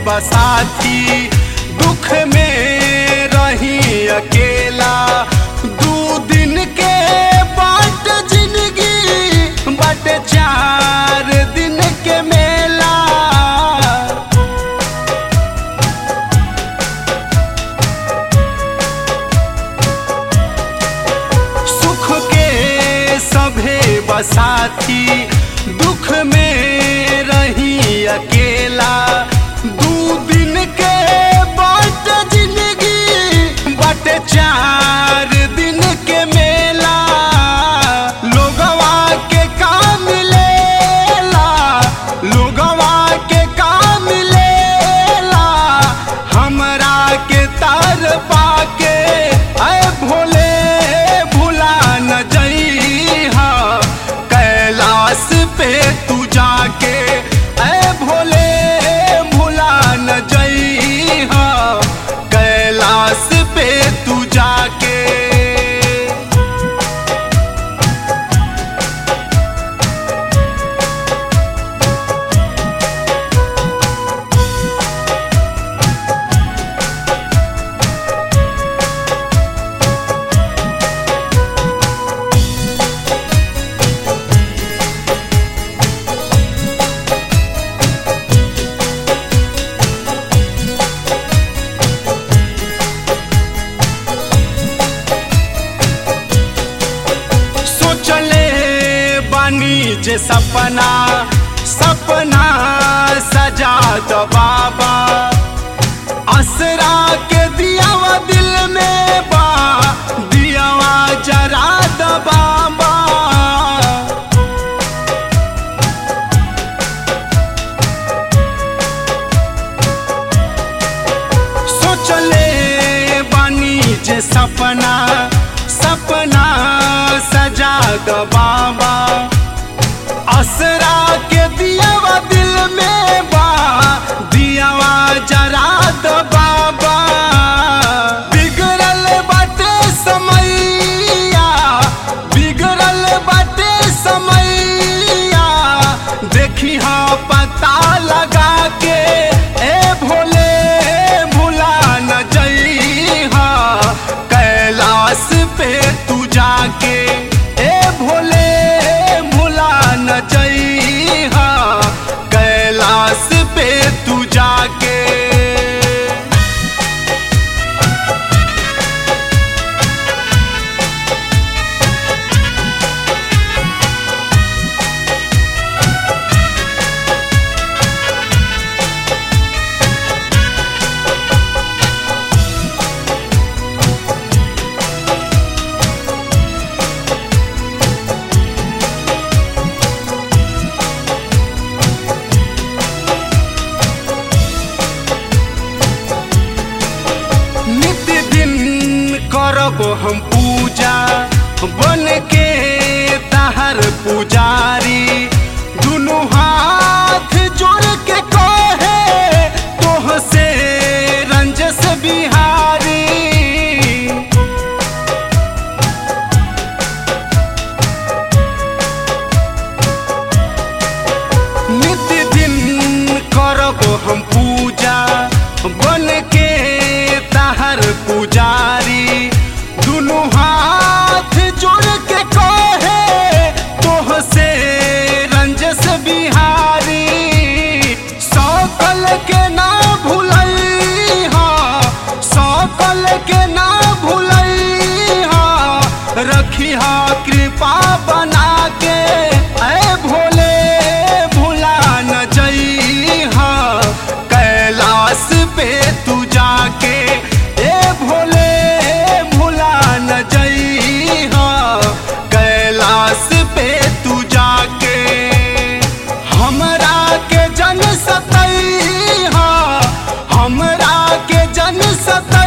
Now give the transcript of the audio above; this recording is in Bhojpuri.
बसाथी दुख में रही अकेला दू दिन के बाट जिंदगी बट चार दिन के मेला सुख के सभे बसाथी दुख में रही अकेला दू दिन के बाट जिंदगी बट चार दिन के मेला लोगवा के काम मिलेला लोगवा के काम मिलेला हमरा के तार पाके ऐ भोले भुला न जइहा कैलाश पे तू जाके ऐ भोले भुला न जइहा कैलाश पे तू जाके सोचले बानी जे सपना सपना सजा दो बाबा असरा के दियावा दिल में बा दियावा जरा दो बाबा सोचले बानी जे सपना सपना सजा दो बाबा असरा के दियावा दिल में बा दियावा जरा दो बाबा बिगड़ल बाटे समैया बिगड़ल बाटे समैया देखी हाँ पता लगा के ए भोले भुला न जइहा कैलाश पे तू जाके ए भोले भुला न जइहा कैलाश पे तू जाके नित्य दिन करब हम पूजा बन के तहर पुजारी दुनु हाथ जोड़ के कहे तोह से रंजस बिहारी नित्य दिन करब हम पूजा बन के तहर पुजारी दुनु हाथ जोड़ के कहे तोह से रंजस बिहारी सकल के ना भूलैहा सकल के ना भूलैहा रखिहा कृपा बना के ऐ भोले भुला न जइहा कैलाश पे तू जाके ए भोले भुला न जइहा कैलाश पे तू जाके हमरा के जन सतैहा हमरा के जन सतैहा